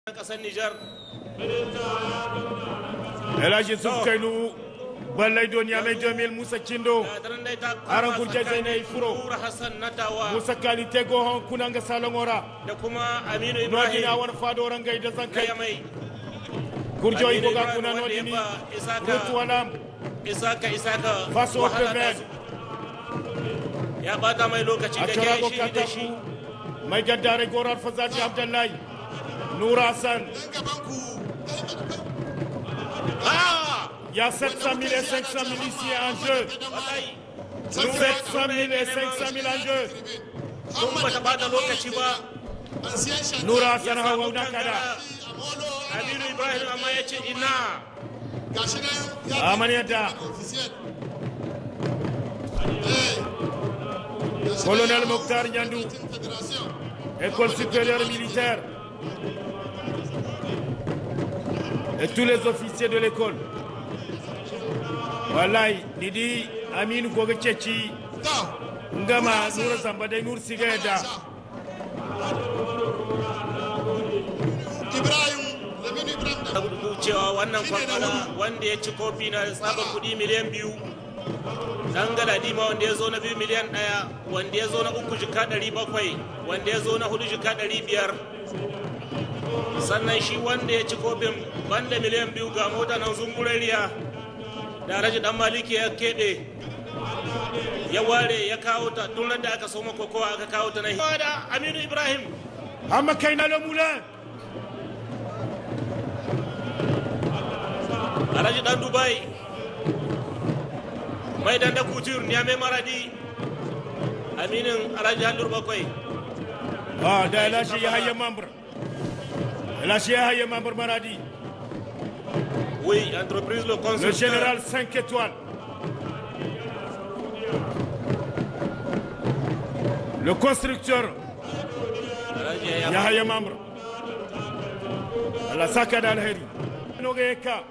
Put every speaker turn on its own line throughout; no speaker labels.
kasar Nijar.
Elaji Sufkainu Ballai Doniya Mai Jamil Musa Kindo Aran Gurje Zainai Furo
Nura Hassan Natawa
Musa Kalite Gohon Kunanga Salongora
da kuma Aminu
Nodina
Ibrahim
wani fadoran gaida zan kai
Kaya mai
Gurjo
Aminu
Ibo ga
Ibrahim
kuna
wanda ya
nodini
ba Isaka
Rutu Walam
Isaka Isaka
Faso
wahala ta
Peven
su. Ya bata mai lokaci
a
da
Charago
ke shi da shi.
Kataku Mai gaddare Gorar Fazaji Abdullahi Nura Hassan
Ah!
Il y a 700 000 et 500 000 ici en jeu.
Wallahi.
700 000 et 500 000 en jeu.
Kun bata bata lokaci ba.
Nura
Ya
Hassan
samu
Hawa
kankara.
Nakada.
Aminu Ibrahim amma ya ce ina.
Amaniyata. Colonel Mokhtar Nyandou. École supérieure militaire. Et tous les officiers de l'école. Wallahi, Didi Aminu Goga Ceci, Ngama Nura Zambadai Nur Sigayada.
cewa wannan kwakwala wanda ya ci kofi na tsabar kudi miliyan biyu dan galadima wanda ya zo na biyu miliyan ɗaya wanda ya zo na uku jika ɗari bakwai wanda ya zo na hudu jika ɗari biyar sannan shi wanda ya ci kofin banda miliyan biyu ga mota nan zungurariya da raji dan maliki ya keɓe ya ware ya kawo ta tun da aka soma kokowa aka kawo ta na da aminu ibrahim
Amma Kaina le Moulin.
alhaji dan dubai mai dan da kutur ya mai maradi aminin alhaji hallur bakwai
Ah, da Elashi Yahya membre. Elashi Yahya membre Maradi.
oui entreprise le
Le
constructeur
général 5 étoiles. Le constructeur
alhaji ya
Yahya membre. Allah saka da alheri. Nogeka.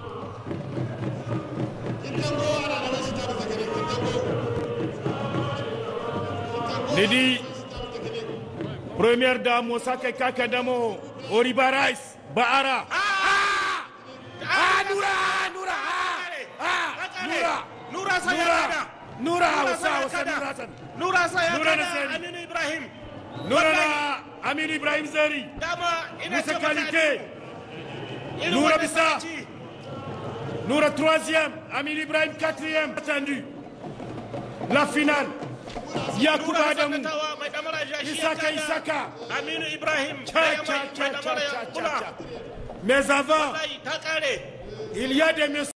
Nidi Première dame Mosaka Kaka Damo Oriba Rice Baara. Ah! Ah, Nura! Nura! Ah! Ah! Nura!
nura sa ya
Nura!
kada
Nura!
Nura sa
Wasa
ya
wasa
kada.
Nura Hassan.
nura sa ya
Nura
kada
Naseri.
aminu ibrahim
Nura na Amin Ibrahim Zari.
dama ina
Musa
ce maka
Kalite.
Aminu, irin
Nura
wannan
Bisa.
sakaci.
Noura troisième, Amin Ibrahim quatrième. Attendu. La finale. Yakuba
Nura Hassan
Adamu.
Natawa mai damara ja shi ya
Isaka
kada.
Isaka.
aminu ibrahim
Tcha,
ɗaya
tcha,
mai
tcha,
mai
tcha,
damara
tcha,
kula
tcha. Mais avant,
Wallahi, ta kare
il y a des messieurs.